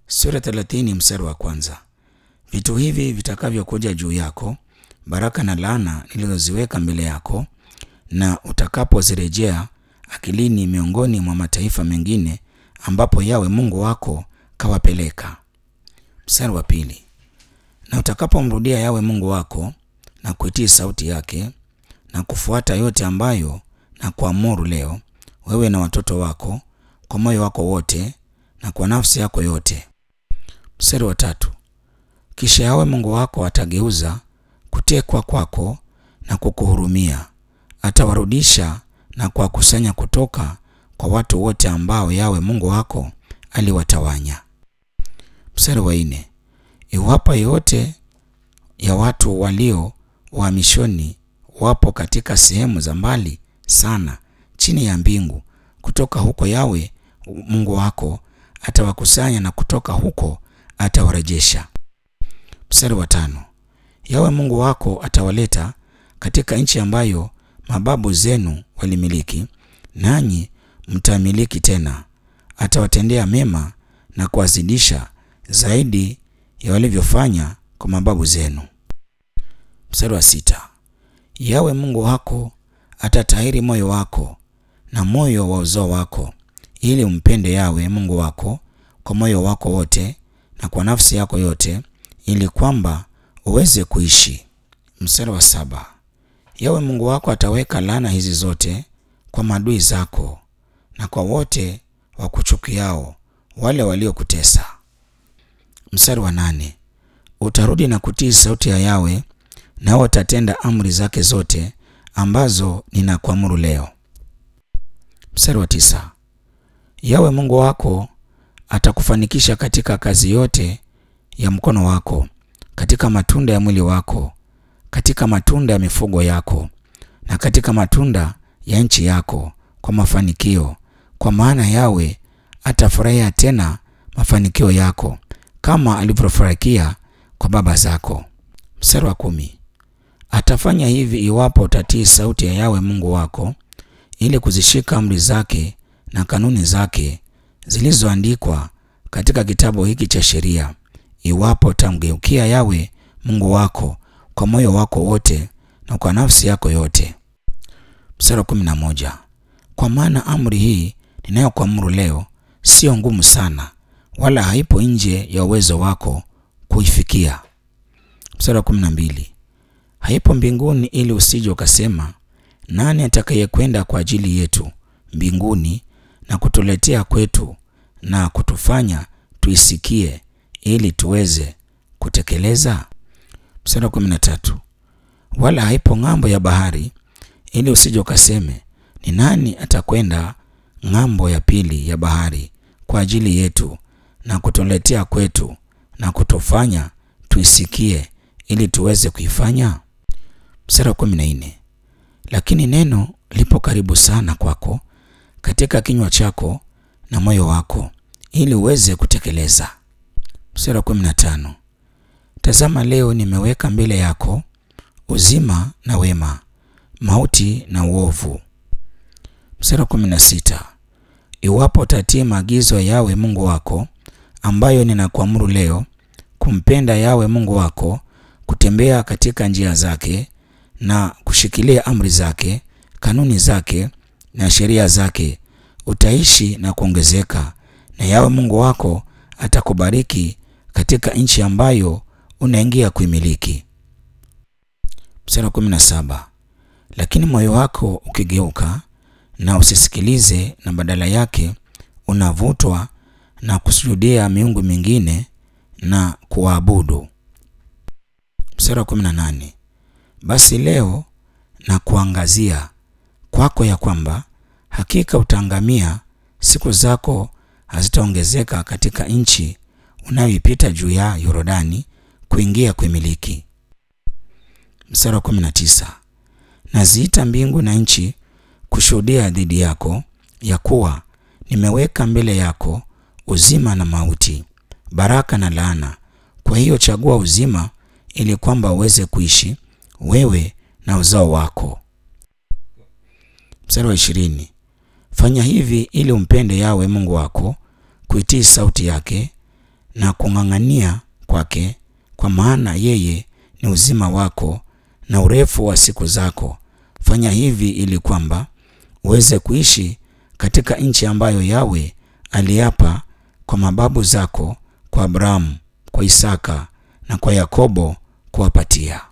Sura 30 mstari wa kwanza. Vitu hivi vitakavyokuja juu yako, baraka na laana nilizoziweka mbele yako, na utakapozirejea akilini miongoni mwa mataifa mengine ambapo Yawe Mungu wako kawapeleka. Mstari wa pili. Na utakapomrudia Yawe Mungu wako na kuitii sauti yake na kufuata yote ambayo na kuamuru leo, wewe na watoto wako kwa moyo wako wote na kwa nafsi yako yote. Mstari wa tatu. Kisha Yawe Mungu wako atageuza kutekwa kwako na kukuhurumia, atawarudisha na kuwakusanya kutoka kwa watu wote ambao Yawe Mungu wako aliwatawanya. Mstari wa nne. Iwapo yote ya watu walio uhamishoni wapo katika sehemu za mbali sana chini ya mbingu, kutoka huko Yawe Mungu wako atawakusanya na kutoka huko atawarejesha. Mstari wa tano. Yawe Mungu wako atawaleta katika nchi ambayo mababu zenu walimiliki, nanyi mtamiliki tena. Atawatendea mema na kuwazidisha zaidi ya walivyofanya kwa mababu zenu. Mstari wa sita. Yawe Mungu wako atatahiri moyo wako na moyo wa uzao wako, ili umpende Yawe Mungu wako kwa moyo wako wote na kwa nafsi yako yote, ili kwamba uweze kuishi. Mstari wa saba. Yawe Mungu wako ataweka laana hizi zote kwa maadui zako na kwa wote wakuchukiao, wale waliokutesa. Mstari wa nane. Utarudi na kutii sauti ya Yawe, nao utatenda amri zake zote ambazo ninakuamuru leo. Mstari wa tisa. Yawe Mungu wako atakufanikisha katika kazi yote ya mkono wako, katika matunda ya mwili wako, katika matunda ya mifugo yako, na katika matunda ya nchi yako, kwa mafanikio, kwa maana Yawe atafurahia tena mafanikio yako kama alivyofurahikia kwa baba zako. Mstari wa kumi. Atafanya hivi iwapo utatii sauti ya Yawe Mungu wako ili kuzishika amri zake na kanuni zake zilizoandikwa katika kitabu hiki cha sheria, iwapo utamgeukia Yawe Mungu wako kwa moyo wako wote na kwa nafsi yako yote. Mstari wa kumi na moja. Kwa maana amri hii ninayokuamuru leo sio ngumu sana, wala haipo nje ya uwezo wako kuifikia. Mstari wa kumi na mbili. Haipo mbinguni ili usije ukasema, nani atakayekwenda kwa ajili yetu mbinguni na kutuletea kwetu na kutufanya tuisikie ili tuweze kutekeleza. Mstari wa kumi na tatu. Wala haipo ng'ambo ya bahari ili usije ukaseme, ni nani atakwenda ng'ambo ya pili ya bahari kwa ajili yetu na kutuletea kwetu na kutufanya tuisikie ili tuweze kuifanya. Mstari wa kumi na nne. Lakini neno lipo karibu sana kwako, katika kinywa chako na moyo wako, ili uweze kutekeleza. Mstari wa kumi na tano. Tazama, leo nimeweka mbele yako uzima na wema, mauti na uovu. Mstari wa kumi na sita. Iwapo utatii maagizo ya Yawe Mungu wako ambayo ninakuamuru leo, kumpenda Yawe Mungu wako, kutembea katika njia zake na kushikilia amri zake, kanuni zake na sheria zake, utaishi na kuongezeka, na Yawe Mungu wako atakubariki katika nchi ambayo unaingia kuimiliki. Mstari wa kumi na saba. Lakini moyo wako ukigeuka na usisikilize, na badala yake unavutwa na kusujudia miungu mingine na kuwaabudu. Mstari wa kumi na nane. Basi leo na kuangazia kwako ya kwamba hakika utaangamia, siku zako hazitaongezeka katika nchi unayoipita juu ya Yordani kuingia kuimiliki. Mstari wa kumi na tisa. Naziita mbingu na nchi kushuhudia dhidi yako ya kuwa nimeweka mbele yako uzima na mauti, baraka na laana. Kwa hiyo chagua uzima, ili kwamba uweze kuishi wewe na uzao wako. Mstari wa ishirini. Fanya hivi ili umpende Yawe Mungu wako, kuitii sauti yake na kung'ang'ania kwake, kwa maana yeye ni uzima wako na urefu wa siku zako. Fanya hivi ili kwamba uweze kuishi katika nchi ambayo Yawe aliapa kwa mababu zako, kwa Abrahamu, kwa Isaka na kwa Yakobo kuwapatia.